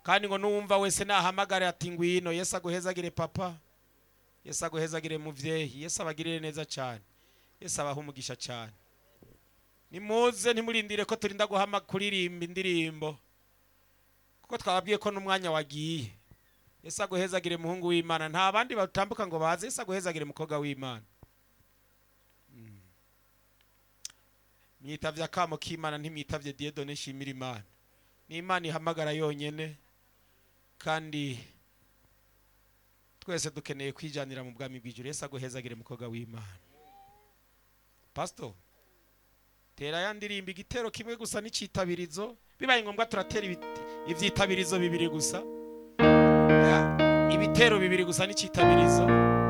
kandi ngo n'uwumva wese nahamagare ati ngwino yesu aguhezagire papa yesu aguhezagire muvyeyi yesu abagirire neza cyane yesu abaha umugisha cyane nimuze ntimurindire ko turinda guhama kuririmba indirimbo kuko twababwiye ko n'umwanya wagiye yesu aguhezagire muhungu w'imana nta bandi batambuka ngo baze yesu aguhezagire mukobwa w'imana Mm. mwitavye akamo k'imana ntimwitavye diedone nshimira imana ni imana ihamagara yonyene kandi twese dukeneye kwijanira mu bwami bw'ijuru yesu aguhezagire mukobwa w'imana pasito tera ya ndirimbo igitero kimwe gusa n'icitabirizo bibaye ngombwa turatera ibiti- ivyitabirizo bibiri gusa Ya, ibitero bibiri gusa n'icitabirizo